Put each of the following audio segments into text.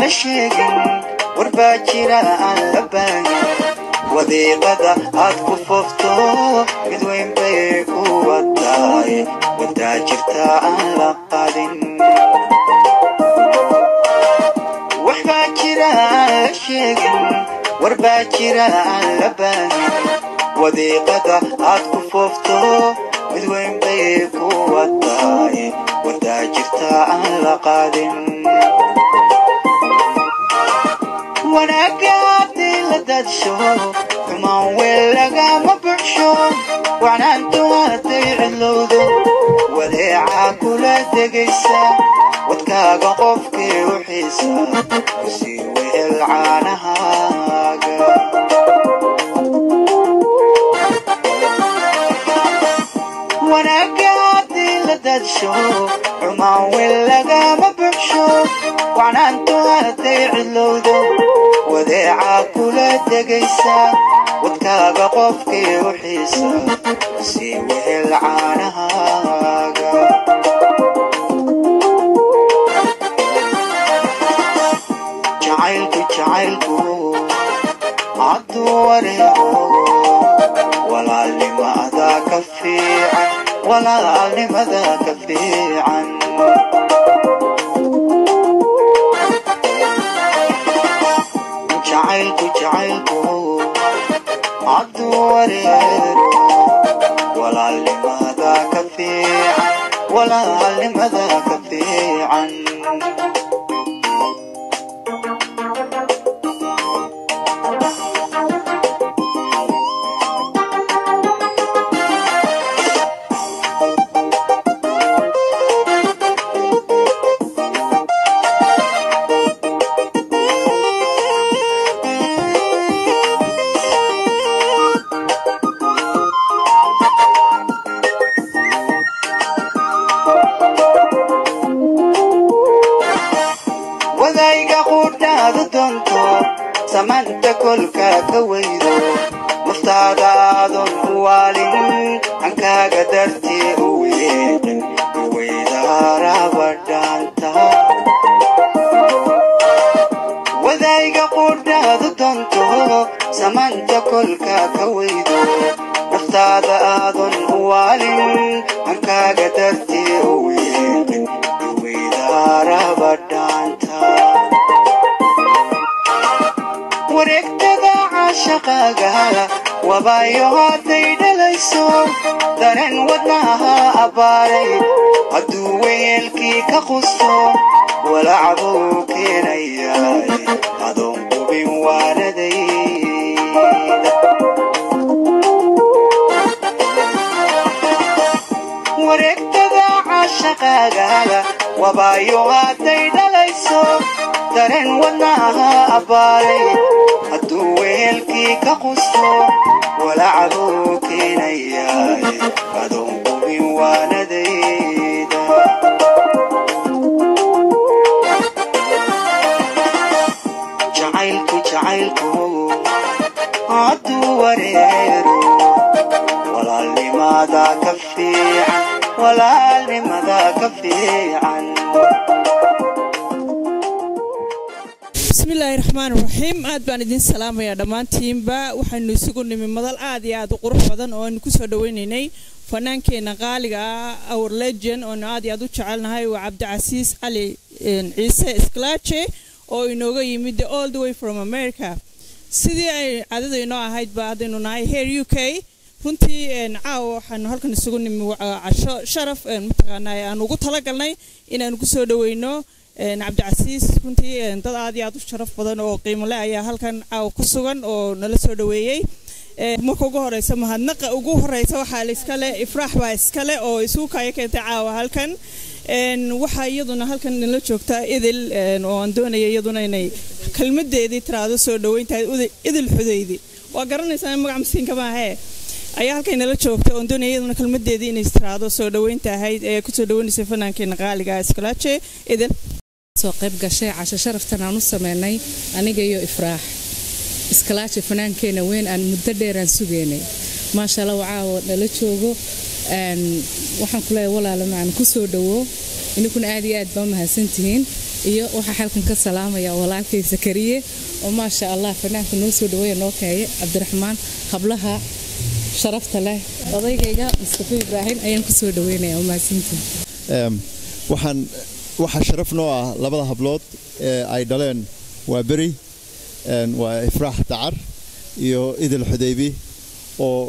la sheegin warbaa jira aan la baahin wadiiqada aad ku foofto mid weyn bay ku wadaay wadaa jirta aan la qaadin waxbaa jira aan la sheegin warbaa jira aan la baahin wadiiqada aad ku foofto mid weyn bay ku wadaay wadaa jirta aan la qaadin wanaagga haddii la daadsho xumaan weel lagama buxsho wacnaantu hadday cidlowdo wadeecaa kula degaysa wadkaaga qofkii u xiisa kusii wehel caanahaaga wanaagga haddii la daadsho xumaan weel lagama buxsho wacnaantu hadday cidlowdo wadeecaa kula degaysa wadkaaga qofkii u xiisa sii wehel caanahaaga jacaylku jacaylku hadduu wareego walaalnimada ka fiican walaalnimada ka fiican jacaylku jacaylku hadduu wareero walaalnimada ka fiican walaalnimada ka fiican wadayga qudhaadu doonto samaanta kolka ka weydo naftaada aadon u waalin hankaaga dartii u weeqin weydaaraba dhaanta wadayga qudhaadu doonto samaanta kolka ka weydo naftaada aadon u waalin hankaaga dartii u weeqin weydaaraba dhaanta wareegtada caashaqaaga wabaayo hadday dhalayso dareen wadnaha abbaaray hadduu weyeelkii ka qusto walacbuu keenayaay adoon qubin waanadayda wareegtada caashaqaaga wabaayo hadday dhalayso dareen wadnaha abbaaray hadduu weelkii ka qusto walacbuu keenayaay adoon qubin waanadayda jacaylku jacaylku hadduu wareero walaalnimada ka fiican walaalnimada ka fiican bismillaahi raxmaan raxiim aad baan idiin salaamayaa dhammaantiinba waxaynu isugu nimi madal aad iyo aad u qurux badan oo aynu kusoo dhaweynaynay fanaankeenna qaaliga ah our legend oonu aad iyo aad u jecelnahay waa cabdicasiis cali ciise isklaaje oo inooga yimid the all the way from america sidii ay caadada inoo ahaydba haddaynu nahay heer u k runtii caawa waxaanu halkan isugu nimi casho sharaf mataqaanaa aan ugu talagalnay inaanu kusoo dhaweyno cabdicasiis runtii dad aad iyo aad u sharaf badan oo qiimole ayaa halkan caawa ku sugan oo nala soo dhaweeyey marka ugu horeysa mahadnaqa ugu horeysa waxaa iskale ifraax baa iskale oo isugu kaya keentay caawa halkan waxaa iyaduna halkan nala joogtaa idil oo aan doonaya iyaduna inay kelmadeedii tiraado soo dhaweyntahay idil xudaydi waa garanaysaa magac masiinka maahee ayaa halkay nala joogta oon doonaya iyaduna kelmadeedii inay tiraado soo dhaweynta ahayd ee kusoo dhaweynaysay fanaankeena qaaliga iskalaaje idil soo qayb gashay casho sharaftan aan u sameynay aniga iyo ifraax iskalaaje fanaankeena weyn aan muddo dheeraan sugeynay maasha allah caawo nala joogo waxaan ku leeyahay walaala macaan kusoo dhawo ininkuna aad iyo aad baa u mahadsantihiin iyo waxaa xalkan ka salaamaya walaalkay sakariye oo maasha allah fanaanka noo soo dhaweeya noo keeye cabdiraxmaan hablaha sharafta leh odaygayga mustafa ibraahim ayaan ku soo dhaweynaya mahadsantiin waxaan waxaa sharaf noo ah labada hablood ee ay dhaleen waa beri waa ifraax dacar iyo idil xudaybi oo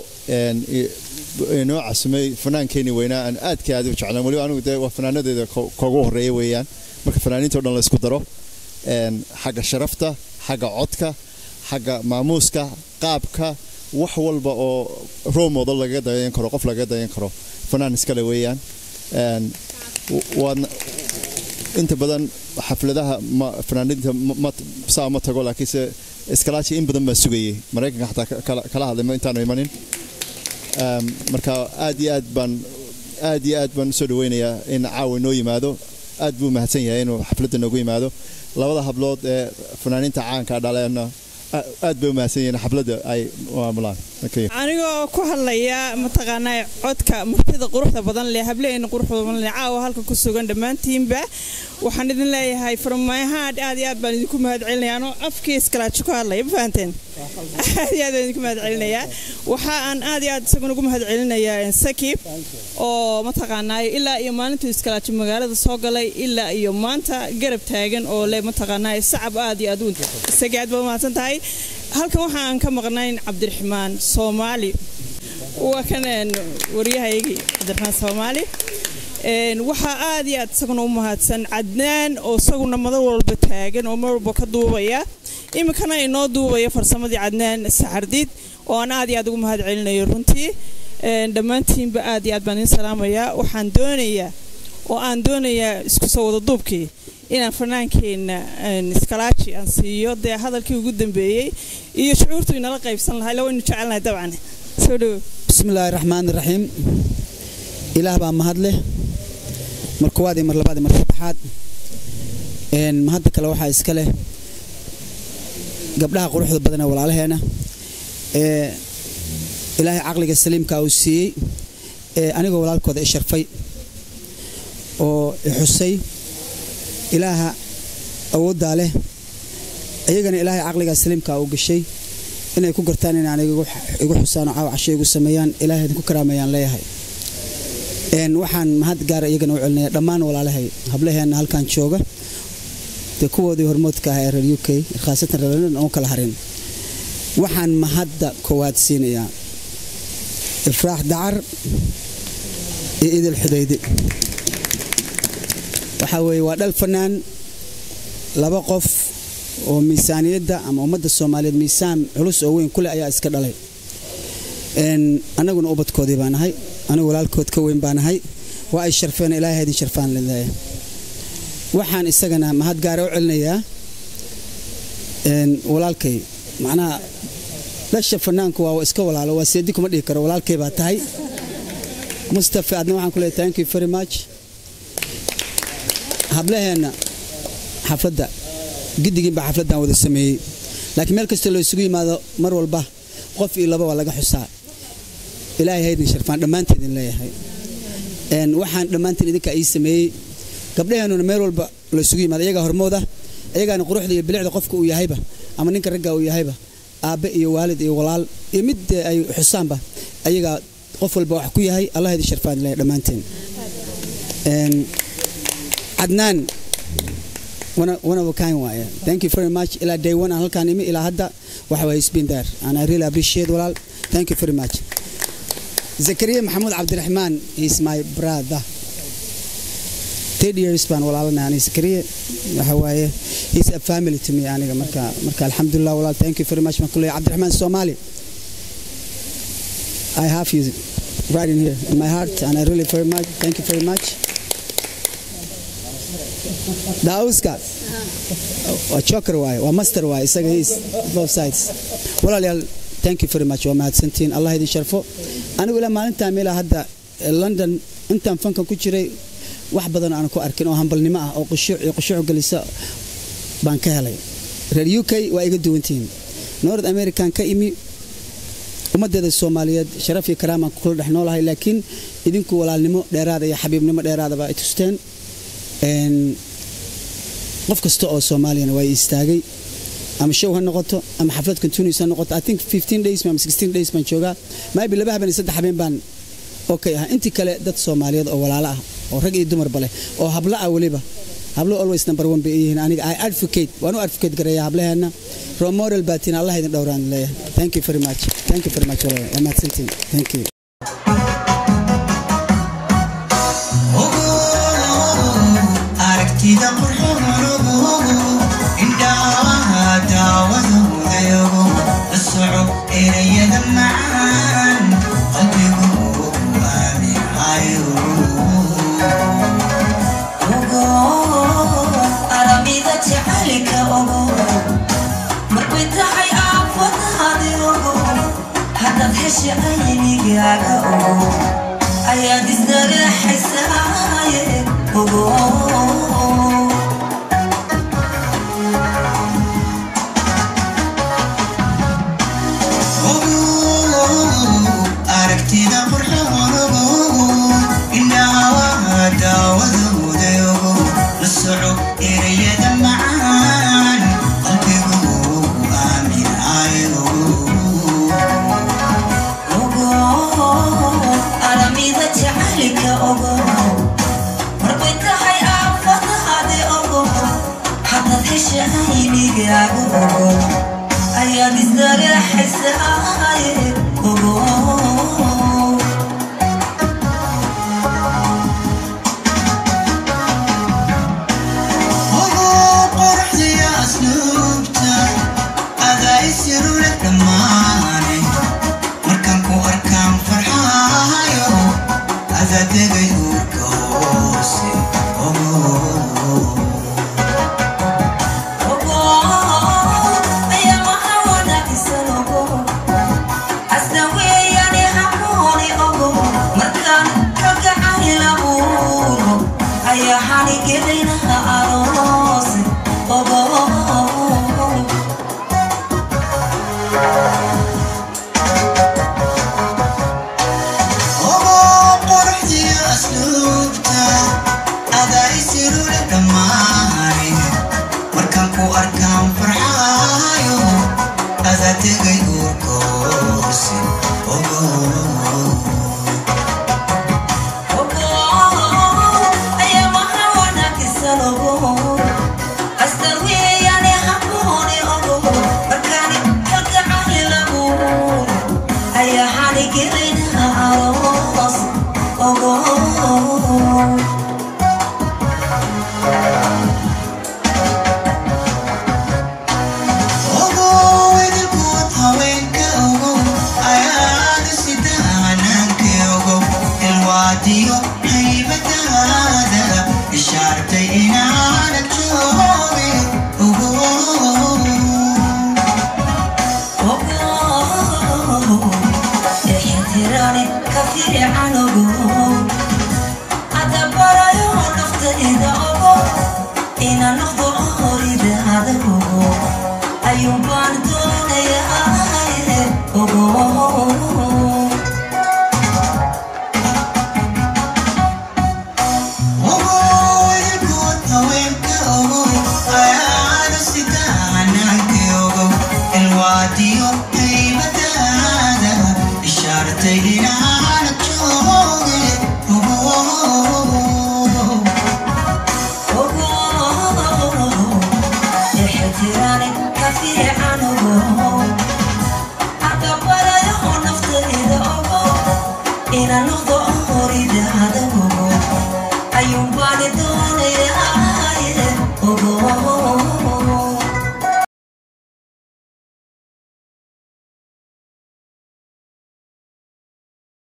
inoo casumay fanaankeenii weynaa aan aadka aad u jeclaan weliba anigu dee waa fanaanadeeda koogu horreeya weeyaan marka fanaaniinta o dhan la isku daro xagga sharafta xagga codka xagga maamuuska qaabka wax walba oo roomooda lagaga dayan karo qof lagaga dayan karo fanaan iskale weeyaan waadna inta badan xafladaha fanaaniinta saa ma tago laakiinse iskalaaji in badan baan sugayay maraykanka xataa kala hadlay intaanu imanin marka aad iyo aad baan aad iyo aad baan usoo dhaweynayaa in caawa noo yimaado aad buu mahadsan yahay inuu xafladda noogu yimaado labada hablood ee fanaaniinta caanka dhaleena aad bay u mahadsan yihiin xafladda ay maamulaan anigoo ku hadlaya mataqaanaa codka martida quruxda badan leh hableena quruxda badan leh caawa halka ku sugan dhammaantiinba waxaan idin leeyahay farmaayahaan aad iyo aad baan idinku mahad celinaya anoo afkii iskalaajo ku hadlaya ma fahanteen aad iyo aad baan idinku mahad celinayaa waxa aan aad iyo aad isaguna ugu mahad celinayaa sakib oo mataqaanaa ilaa iyo maalintuu iskalaajo magaalada soo galay ilaa iyo maanta garab taagan oo leh mataqaanaa sacab aad iyo aad u isagii aad baa mahadsan tahay halkan waxa aan ka maqnayn cabdiraxmaan soomaali waa kan waryahaygii cabdiraxmaan soomaali waxaa aad iyo aad isaguna u mahadsan cadnaan oo isaguna madar walba taagan oo mar walba ka duubaya iminkana inoo duubaya farsamadii cadnaan saxardiid oo aan aad iyo aad ugu mahad celinayo runtii dhammaantiinba aad iyo aad baan idiin salaamayaa waxaan doonayaa oo aan doonayaa isku soo wada duubkii inaan fanaankeenna iskalaaji aan siiyo dee hadalkii ugu dambeeyey iyo shucuurtu inala qaybsan lahay la waynu jecelnahay dabcan soo dhowo bismillaahi raxmaani raxiim ilaah baa mahad leh mar koowaad iyo mar labaad iyo mar saddexaad mahadda kale waxaa iska leh gabdhaha quruxda badan ee walaalaheena ee ilaahay caqliga saliimka uu siiyey ee anigoo walaalkooda i sharfay oo i xusay ilaaha awooddaa leh iyagana ilaahay caqligaa saliimka uu gashay inay ku gartaan in aan igu xusaan oo caawa casho igu sameeyaan ilaahay idinku karaamayaan leeyahay waxaan mahad gaara iyagana u celinaya dhammaan walaalahay hablaheenna halkan jooga dee kuwoodii hormoodka ah ee reer u k khaasatan reer london oo kala harin waxaan mahadda koowaad siinayaa ifraax dacar iyo idil xudaydi waxaa weeye waa dhal fanaan laba qof oo miisaaniyadda ama ummadda soomaaliyeed miisaan culus oo weyn kuleh ayaa iska dhalay annaguna ubadkoodii baa nahay anigu walaalkood ka weyn baa nahay waa ay sharfeen ilaahay idin sharfaan leedahay waxaan isagana mahad gaara u celinayaa walaalkay macnaha dhasha fanaanku waa iska walaalo waa seedi kuma dhihi karo walaalkay baa tahay mustafa adna waxaan ku leeyahay thank you very much hablaheenna xafladda giddigiin baa xafladdan wada sameeyey laakiin meel kastoo loo isugu yimaado mar walba qof iyo laba waa laga xusaa ilaahay haydin sharfaan dhammaanteedin leeyahay waxaan dhammaantiin idinka ii sameeyey gabdhaheennuna meel walba loo isugu yimaado iyagaa hormooda iyagaana quruxda iyo bilicda qofka uu yahayba ama ninka ragga uu yahayba aabbe iyo waalid iyo walaal iyo mid ay xusaanba ayagaa qof walba wax ku yahay allah idin sharfaan leeyahay dhammaanteen cadnaan one of a kind waaye thank you very much ilaa day one aan halkaan imi ilaa hadda waxa waye it's been there and I really appreciate walaal thank you very much zakariya maxamuud cabdiraxmaan is my brother third years baan walaalanahay aniga zakariya waxa waaye he's a family to me aniga marka marka alxamdulilah walaal thank you very much baan ku leeyahay cabdiraxmaan soomaali I have you right in here in my heart and I really very much thank you very much daawuska waa joker waaye waa master waaye isaga is both sides walaalayaal thank you very much waa mahadsantihiin allah idin sharfo anigu ilaa maalintaa meelaa hadda london intaan fankan ku jiray wax badan aan ku arkin oo hambalnimo ah oo qushuuc iyo qushuuc gelisa baan ka helay reer u k waa iga duwantihiin north american ka imi ummaddeeda soomaaliyeed sharaf iyo karaamaan kula dhex noolahay laakiin idinku walaalnimo dheeraada iyo xabiibnimo dheeraadaba ay tusteen qof kasta oo soomaaliyana waa istaagay ama show ha noqoto ama xaflad continuous ha noqoto i think 15 days ama 16 days baan joogaa maybe laba habeen iyo saddex habeen baan okay ah intii kale dad soomaaliyeed oo walaalo ah oo rag iyo dumarba leh oo hablo ah weliba hablo always number one bay yihiin aniga i advocate waan u advocate gareeya hablaheena role model baatiin allah idin dhowraan leeyahay thank you very much thank you very much walaal waa mahadsantiin thank you aragtida qurxoon indhaha daawadoodayogo la soco erayada macaan qalbigu aaminayo aramida jacaylka ogo marbay tahay aafadaadi ogo haddaad hesha aynigaaga ogo ayaad isdaraxaysaaye ogo aragtida qurxoon indhaha daawadoodayogo la soco erayada macaan qalbigu aaminayo ogo aramida jacaylka ogo marbay tahay aafadaadi ogo haddaad hesha aynigaaga ogo ayaad isdaraxaysaaye ogo ogo qorxdiya asluubta adaa isirule dhammaane markaan ku arkaan farxaayo adaa degay uurka hoose ogo ogo qorxdiya asluubta adaa isirule dhammaane markaan ku arkaan farxaayo adaa tegay uurka hoose ogo Oh ogo idilkood haweenka ogo ayaada sida hanaanka ogo ilwaadiyo haybadaada ishaartay inaanad jooge ogo ogo idilkood haweenka ogo ayaada sida hanaanka ogo ilwaadiyo haybadaada ishaartay